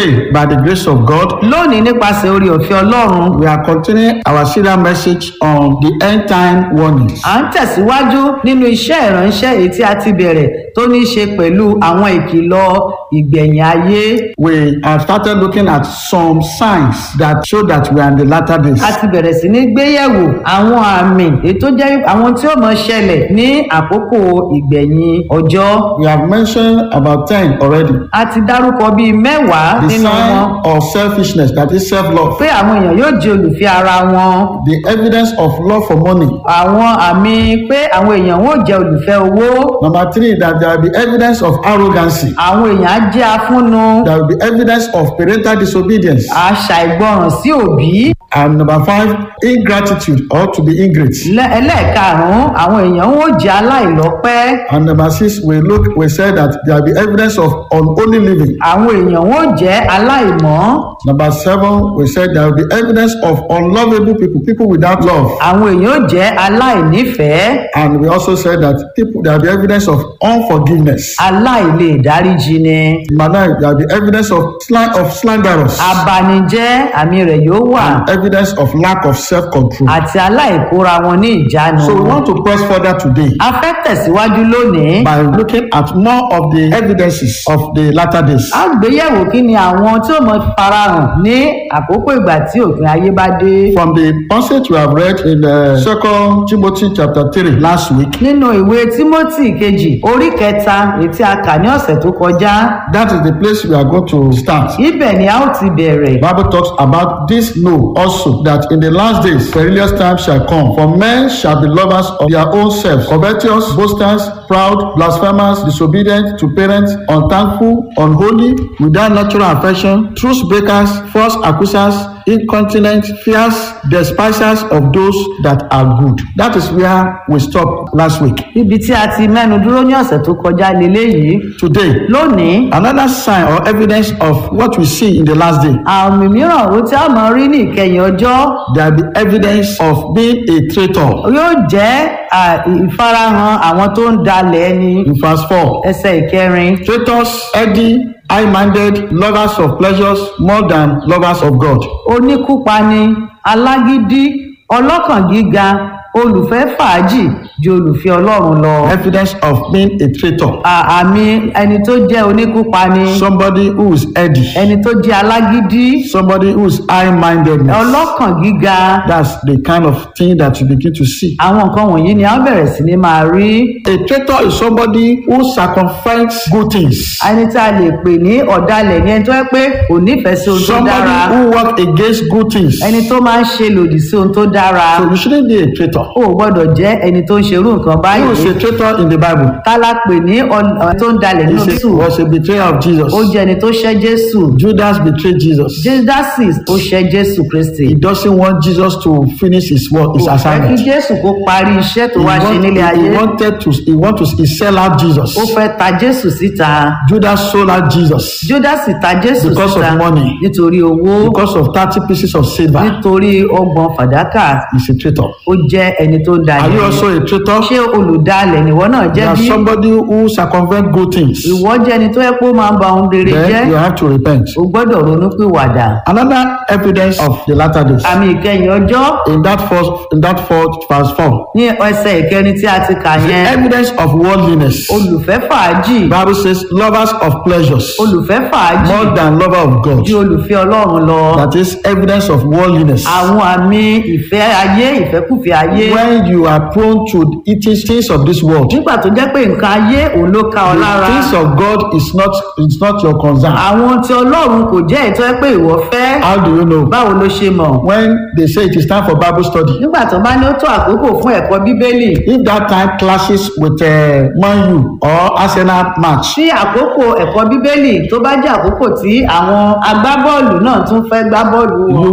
Today, by the grace of God, lónìí nípasẹ̀ orí ọ̀fẹ́ ọlọ́run we are continuing our serial message on the end time warnings. à ń tẹ̀síwájú nínú iṣẹ́ ìránṣẹ́ èyí tí a ti bẹ̀rẹ̀ tó ní í ṣe pẹ̀lú àwọn ìkìlọ̀ ìgbẹ̀yìn ayé We have started looking at some signs that show that we are in the latter days. a ti bẹ̀rẹ̀ sí ní gbéyẹ̀wò àwọn àmì èyí tó jẹ́ àwọn tí ó mọ̀ ṣẹlẹ̀ ní àkókò ìgbẹ̀yìn ọjọ́ We have mentioned about 10 already. a ti dárúkọ bíi mẹ́wàá The nínú wọn sign of selfishness, that is self love. pé àwọn èèyàn yóò jẹ́ olùfẹ́ ara wọn The evidence of love for money. àwọn àmì pé àwọn èèyàn wọn ò jẹ́ olùfẹ́ owó Number three, that there will be evidence of arrogancy. àwọn èèyàn á jẹ́ afúnnu There will be evidence of parental disobedience. àṣà ìgbọràn sí òbí And number five, ingratitude or to be ingrate. Lẹ́- ẹlẹ́ẹ̀karùn-ún àwọn èèyàn wọn ò jẹ́ aláìlọ́pẹ́ And number six, we look, we said that there will be evidence of unholy living. àwọn èèyàn wọn ò jẹ́ aláìmọ́ Number seven, we said there will be evidence of unlovable people, people without love. àwọn èèyàn ò jẹ́ aláìnífẹ̀ẹ́ And we also said that people there will be evidence of unforgiveness. aláìlè dáríjì ni Number nine, there will be evidence of slang of slanderous. abanijẹ́ àmì rẹ̀ yóò wà Evidence of lack of self-control. àti aláìkóra wọn ní ìjánu So we want to press further today a fẹ́ tẹ̀síwájú lónìí by looking at more of the evidences of the latter days. a gbéyẹ̀wò kí ni àwọn tí ó mọ farahàn ní àkókò ìgbà tí òpin ayé bá dé From the passage we have read in uh, Second Timothy chapter three last week, nínú ìwé timothy kejì orí kẹta èyí tí a kà ní ọ̀sẹ̀ tó kọjá that is the place we are going to start. ibẹ̀ ni a ó ti bẹ̀rẹ̀ Bible talks about this know also that in the last days perilous times shall come for men shall be lovers of their own selves covetous boasters proud blasphemers disobedient to parents unthankful unholy without natural affection truth breakers false accusers incontinent fierce despisers of those that are good that is where we stop last week ibi tí a ti mẹ́nu dúró ní ọ̀sẹ̀ tó kọjá leléyìí today lónìí another sign or evidence of what we see in the last day àmì mìíràn ó tí a mọ̀ rí ní ìkẹyìn ọjọ́ there be evidence of being a traitor yóò jẹ́ à, ìfarahàn àwọn tó ń dalẹ̀ ẹni in verse four ẹsẹ̀ ìkẹrin traitors heady high-minded lovers of pleasures more than lovers of God oníkúpani alágídí ọlọ́kàn gíga olùfẹ́ fàájì ju olùfẹ́ ọlọ́run lọ evidence of being a traitor À- àmì ẹni tó jẹ́ oníkúpani somebody who is heady ẹni tó jẹ́ alágídí somebody who is high-mindedness ọlọ́kàn gíga that's the kind of thing that you begin to see àwọn nǹkan wọ̀nyí ni a bẹ̀rẹ̀ sí ní máa rí a traitor is somebody who circumvents good things ẹni tí a lè pè ní ọ̀dàlẹ̀ ní ẹni tó yẹ pé kò nífẹ̀ẹ́ sí ohun tó somebody dára who work against good things ẹni tó máa ń ṣe lòdì sí ohun tó dára so you shouldn't be a traitor ó gbọ́dọ̀ jẹ́ ẹni tó ń ṣerú nǹkan who is báyìí a traitor in the Bible tálá pè ní ọ- ọ- tó ń dalẹ̀ nínú he jésù was a betrayer of Jesus ó jẹ́ ẹni tó ṣẹ́ jésù Judas betrayed Jesus jésù ó ṣẹ́ jésù kristi he doesn't want Jesus to finish his work his kò fẹ́ kí assignment jésù kó parí iṣẹ́ tó he, wá ṣe want, nílé ayé he wanted to he want to he sell out Jesus ó fẹ́ ta jésù síta Judas sold out Jesus júdásì ta jésù Because of síta money. nítorí owó because of thirty pieces of silver nítorí ọgbọ̀n fàdákà he's a traitor ó jẹ́ ẹni tó ń are dalẹ̀ you also a traitor ṣé olùdalẹ̀ nìwọ náà you jẹ́ are bí somebody who circumvent good things ìwọ jẹ́ ẹni tó yẹ kó máa ń ba ohun rere jẹ́ then you have to repent o gbọ́dọ̀ ronú pìwàdà another evidence of the latter days àmì ìkẹyìn ọjọ́ in that first in that fourth verse four ní ẹsẹ̀ ìkẹrin tí a ti kà the yẹn evidence of worldliness olùfẹ́ fàájì bible says lovers of pleasures olùfẹ́ fàájì more than lover of God ju olùfẹ́ ọlọ́run lọ that is evidence of worldliness àwọn àmì ìfẹ́ ayé ìfẹ́kùfẹ́ ayé when you are prone to eating things of this world nígbà tó jẹ́ pé nǹkan ayé òun ló ká ọ the lára things of God is not is not your concern àwọn tí ọlọ́run kò jẹ́ ètò ẹ pé ìwọ fẹ́ how do you know báwo ló ṣe mọ̀ when they say it is time for bible study nígbà tó bá ní ó tó àkókò fún ẹ̀kọ́ bíbélì if that time clashes with uh, man u or arsenal match tí àkókò ẹ̀kọ́ bíbélì tó bá jẹ́ àkókò tí àwọn agbábọ́ọ̀lù náà tún fẹ́ gbá bọ́ọ̀lù wọn you